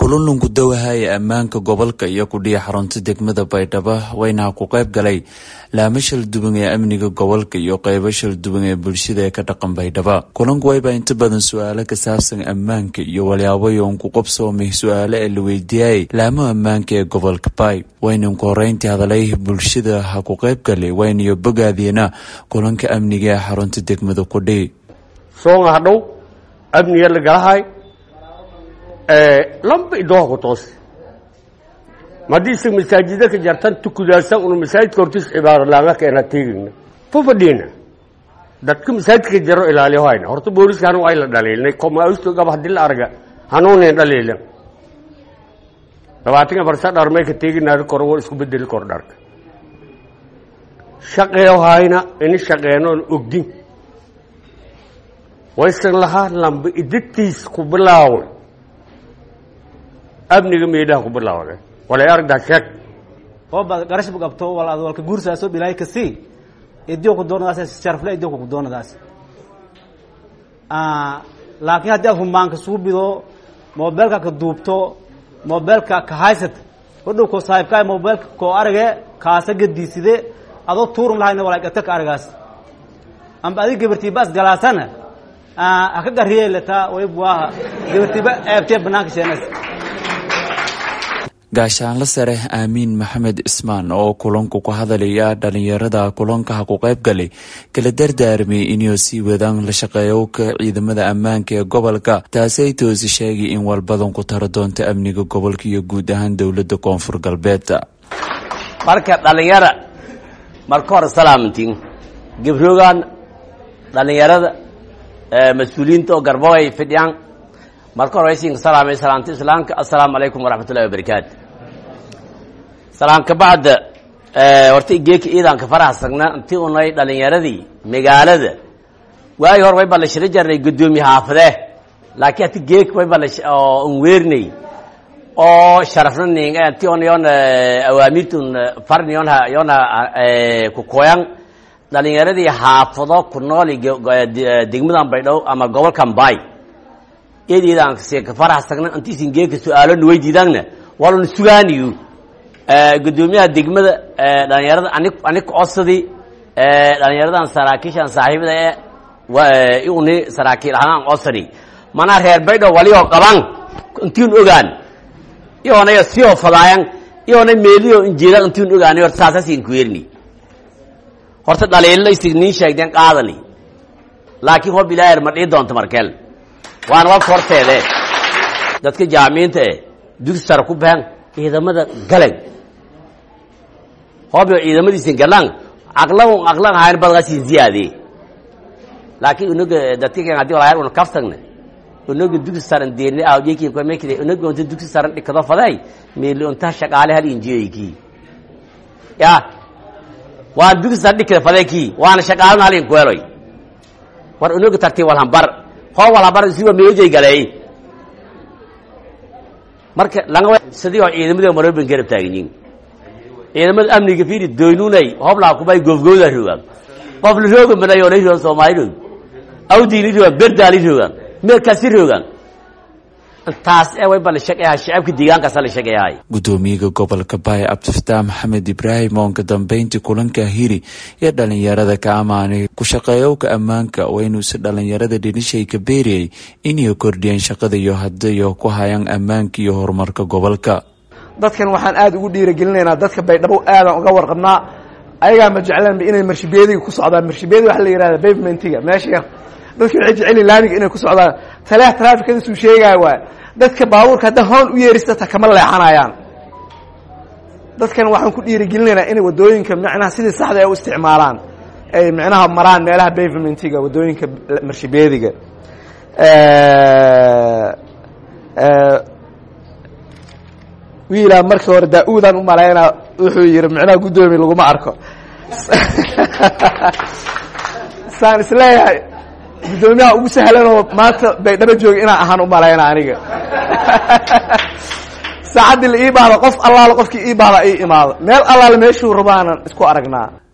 kulanunku dawahaya ammaanka gobolka iyo kudhiya xarunta degmada baydhabo wayna ku qayb galay laamo shal duwan ee amniga gobolka iyo qeybo shal duwan ee bulshada ee ka dhaqan baydhabo kulanku wayba inta badan su-aalo ka saabsan ammaanka iyo walyaabooyin ku qabsoomay su-aalo ee la weydiiyayay laamo ammaanka ee gobolka bay waynanku horeyntii hadalay bulshada ha ku qayb galay waynayo bogaadiina kulanka amniga ee xarunta degmada kudhi soonga hadhow amniga lagalahay lamba idooha ku toos madiise masaajida ka jartan tukudaasan una masaajidka hortiis cibaaro laanga keena tegayna fu fadhiina dadka masaajidka jaro ilaaliyo hayna horta booliska hanu ay la dhaliilnay komausto gaba hadii la arga hanuunen dhaliilan labaatanka farsa dharmay ka teeginaada koro war isku bedeli kor dharka shaqeeyo hayna ini shaqeenoon ogdin waysan lahaa lamba idagtiis ku bilaaway amniga meedhaha ku bilaawday walay aragdaa sheeg oo baad garash qabto wal ad walka guursaaso bilaahi kasi idio ku doonadaas sharafle idio ku doonadaas laakiin haddii aad humaanka suubido mobeelka ka duubto mobeelka ka haysat hodhow ko saaxiibkaa mobeelka koo arage kaasa gadiiside adoo tuurun lahayna walaagata ka aragaas amba adig gabartiiba as galaasana haka gariyelata waybuaha gabartiiba eebtee banaanka sheenas gaashaanla sare aamiin maxamed cismaan oo kulanku ku hadalaya dhalinyarada kulankaha ku qayb galay kala dardaarmay inuu sii wadaan la shaqeeyowka ciidamada ammaanka ee gobolka taasi ay toosi sheegay in walbadan ku taro doonto amniga gobolka iyo guud ahaan dowladda koonfur galbeed marka dhalinyara marka hore salaamantiin gabroogan dhalinyarada mas-uuliyiinta oo garbo ay fidhiyaan marka hore waysiinka salaamay salaamta islaamka assalaamu calaykum waraxmat ullahi wabarakaatu salaam ka bacda horta geeka iidaanka faraxsagna intii unay dhalinyaradii magaalada waagi hore way baa la shiro jarnay guddoomiye xaafadee laakiin hati geeka way baa la un weernay oo sharafna ning intii on yon awaamirtun farni yon yona kukoyan dhalinyaradii xaafado ku nool degmadan baydhow ama gobolkan bay eedeedaanka faraxsagna intiisin geeka su-aalo nuweydiidaanna walana sugaaniyo guddoomiyaha degmada dhalinyarada anig anig codsadii dhalinyaradan saraakiishan saaxiibada e uni saraakiil ahaan codsani manaa reer baydhow walioo qaban intiin ogaan iyoonay sioo fadaayan iyoonay meeliyo injeedan intiin ogaanay horta saasasiin ku yerni horta dhaliilaysi niin sheegdeen qaadani laakiin hob ilaaher ma dhii doonto markeel waana walka horteede dadka jaamiciinta e dugsi sare ku bahan ciidamada galan hoob ciidamadiisin galan aqlan aqlan hayn badgasin ziyaade laakiin unaga dadka kan hadii walaayar una kaftagna unaga dugsi saran deerne awjeki ko mekide unaga unta dugsi saran dhikado faday meeli unta shaqaale hal injiyeyki ya waan dugsi saran dhikada faday ki waana shaqaalana hal inkueloy war unaga tartiib walhambar hoo walhambar siwa meejay galay marka langa sidii oo ciidamada marooban garab taaganyiin ciidamada amniga fiiri doynunay hoblaa kubay goofgooda rogaan qof la rooga madayo la rogan soomaali roog awdiili rogaan berdaali rogaan meelkaasi rogaan taas ee way bala shaqeeyaa shacabka deegaankaasa la shaqeeyahay guddoomiyaha gobolka baay cabdifataax maxamed ibraahim oo ka dambeyntii kulanka hiri iyo dhalinyarada ka amaanay ku shaqeeyowka ammaanka waynuusi dhalinyarada dhinishay ka beeriyay inay kordhiyeen shaqada iyo hadayo ku hayaan ammaanka iyo horumarka gobolka dadkan waxaan aada ugu dhiiragelinaynaa dadka baydhabo aadaan uga warqabnaa ayagaa ma jeclaanba inay marshibeediga ku socdaan marshibeedi waxa la yihahda bavementiga meesha yar dadka waxay jeceli laamiga inay ku socdaan taleex traafikadasuu sheegaya waay dadka baabuurka hadda hoon u yeeristata kama leexanayaan dadkan waxaan ku dhiirigelinaynaa inay waddooyinka micnaha sidii saxda ay u isticmaalaan ay micnaha maraan meelaha bavementiga waddooyinka marshibeediga wiilaa markii hore daa-uudaan u malaynaa wuxuu yihi micnaha guddoomiye laguma arko saan isleeyahay guddoomiyaha ugu sahlanoo maanta baydhabo jooga inaan ahaan u malayna aniga saacaddii la ii baahdo qof allaale qofkii ii baahda ii imaado meel allaale meeshuu rabaanan isku aragnaa